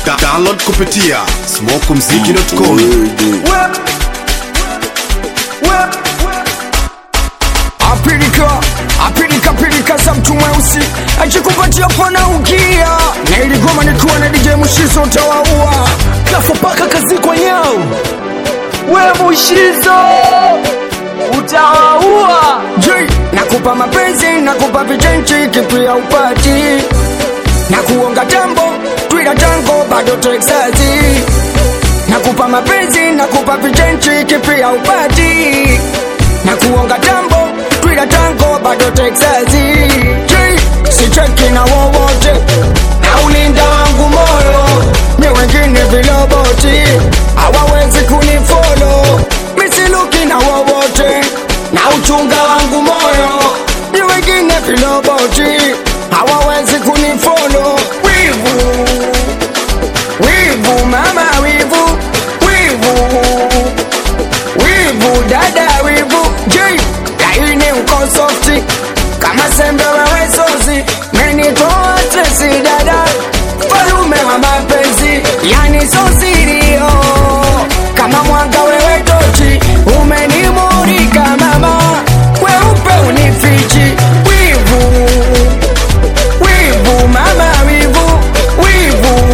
Da download kupitia smokumziki.com. apilika apilika pilika za mtu mweusi akikupatia pana ukia na iligoma nikiwa na DJ Mushizo utawaua kafa paka kazi kwa nyao we Mushizo utawaua J nakupa mapenzi nakupa vichenchi kipia upati na kuonga tambo twila tango bado Texasi nakupa mapenzi nakupa vichenchi kipia upati na kuonga tambo twila tango bado Texasi J sicheki na wowote na ulinda wangu moyo mi wengine viloboti hawawezi kunifolo misiluki na wowote na uchunga wangu moyo mi wengine viloboti hawawezi kunifolo wivu wivu mama wivu wivu wivu dada wivu j laini uko softi kama sembe wewe sozi menitoa stresi dada falume wa mapenzi yani sosirio kama mwanga wewe tochi umenimurika mama weupe unifichi wivu wivu mama wivu wivu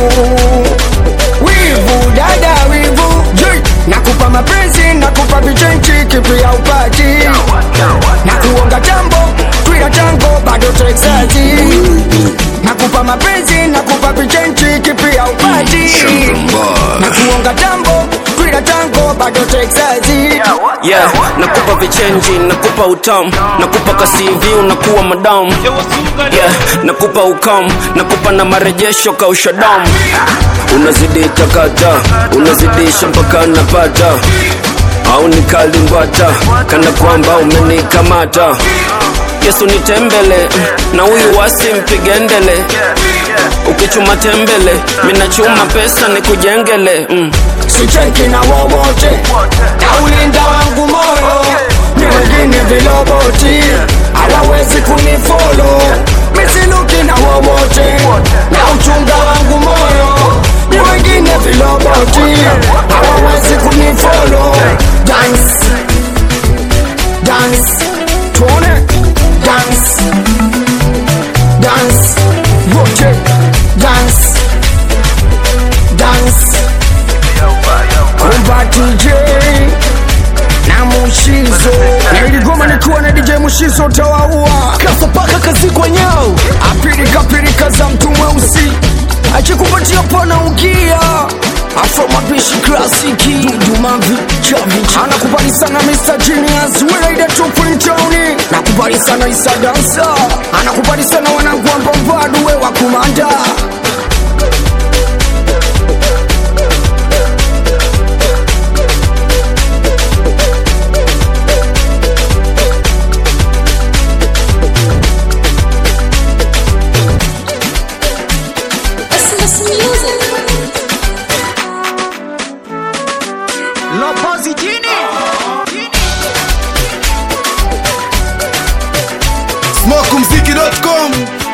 wivu dada wivu J nakupa mapenzi nakupa vichenchi kipia upati na kuonga tambo twila tango bado Texasi nakupa mapenzi nakupa vichenchi kipia upati na kuonga tambo twila tango bado Texasi yeah, nakupa vichenji nakupa utamu nakupa kasivi unakuwa madamu yeah, nakupa ukamu nakupa na marejesho kausha damu unazidi takata unazidisha mpaka napata au nikalimbwata kana kwamba umenikamata yesu nitembele na huyu wasi mpigendele ukichuma tembele minachuma pesa nikujengele mm. sicheki na wowote na ulinda wangu moyo ni wengine viloboti hawawezi kunifolo misiluki na wowote na uchunga wangu moyo ni wengine viloboti hawawezi kunifolo dance dance tuone dance dance wote dance dance kumba DJ na Mushizo na iligoma nikiwa na DJ Mushizo utawaua kafa paka kazi kwa nyao apilika pilika za mtu mweusi akikupatia pana ukia afro mapishi klasiki dudumavi chavi anakubali sana Mr. Genius welaida tupwintoni nakubali sana Isa Dansa anakubali sana wanangu wa Mbombadu we wa kumanda Listen, listen music. Lopozi jini smokumziki.com.